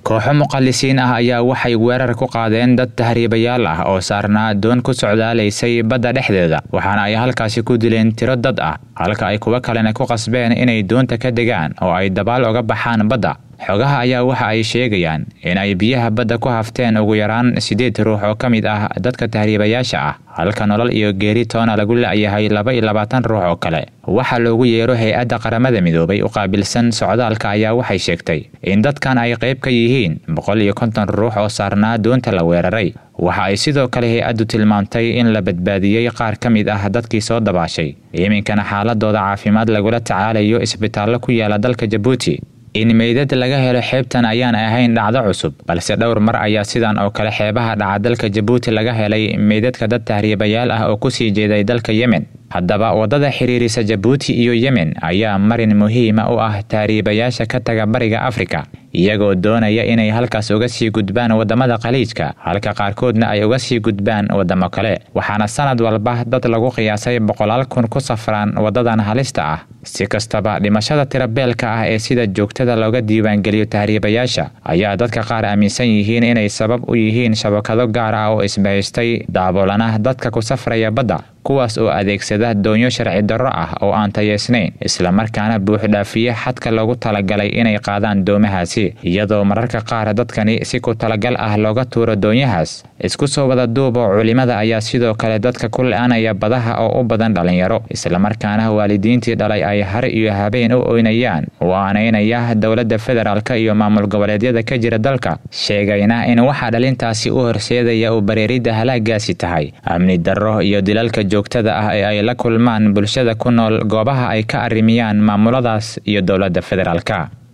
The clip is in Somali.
kooxo muqallisiin ah ayaa waxay weerar ku qaadeen dad tahriibayaal ah oo saarnaa doon ku socdaalaysay badda dhexdeeda waxaana ay halkaasi ku dileen tiro dad ah halka ay kuwo kalena ku qasbeen inay doonta ka degaan oo ay dabaal oga baxaan badda xogaha ayaa waxa ay sheegayaan in ay biyaha badda ku hafteen ugu yaraan siddeed ruux oo ka mid ah dadka tahriibayaasha ah halka nolol iyo geeri toona lagu la'yahay laba iyo labaatan ruux oo kale waxaa loogu yeero hay-adda qaramada midoobay u qaabilsan socdaalka ayaa waxay sheegtay in dadkan ay qayb ka yihiin boqol iyo konton ruux oo saarnaa doonta la weeraray waxa ay sidoo kale hay-addu tilmaamtay in la badbaadiyey qaar ka mid ah dadkii soo dabaashay iminkana xaaladooda caafimaad lagula tacaalayo isbitaallo ku yaala dalka jabuuti in meydad laga helo xeebtan ayaan ahayn dhacdo cusub balse dhowr mar ayaa sidan oo kale xeebaha dhaca dalka jabuuti laga helay meydadka dad tahriibayaal ah oo kusii jeeday dalka yemen haddaba waddada xiriirisa jabuuti iyo yemen ayaa marin muhiima u ah tahriibayaasha ka taga bariga afrika iyagoo doonaya inay halkaas uga sii gudbaan waddamada khaliijka halka qaarkoodna ay uga sii gudbaan waddamo kale waxaana sanad walba dad lagu qiyaasay boqolaal kun ku safraan waddadan halista ah si kastaba dhimashada tirabeelka ah ee sida joogtada looga diiwaangeliyo tahriibayaasha ayaa dadka qaar aaminsan yihiin inay sabab u yihiin shabakado gaar ah oo isbahaystay daaboolana dadka ku safraya badda kuwaas oo adeegsada doonyo sharci darro ah oo aan tayeysnayn islamarkaana buuxdhaafiye xadka loogu talagalay inay qaadaan doomahaasi iyadoo mararka qaar dadkani si ku talagal ah looga tuuro doonyahaas isku soo wada duubo culimada ayaa sidoo kale dadka ku la-anaya badaha oo u badan dhallinyaro islamarkaana waalidiintii dhalay ay har iyo habeen u oynayaan waanaynaya dowladda federaalk iyo maamul goboleedyada ka jira dalka sheegayna in waxaa dhalintaasi u horseedaya u bareeridda halaagaasi tahay amni darro iyo dilalka joogtada ah ee ay la kulmaan bulshada ku nool goobaha ay ka arrimiyaan maamuladaas iyo dowladda federaalka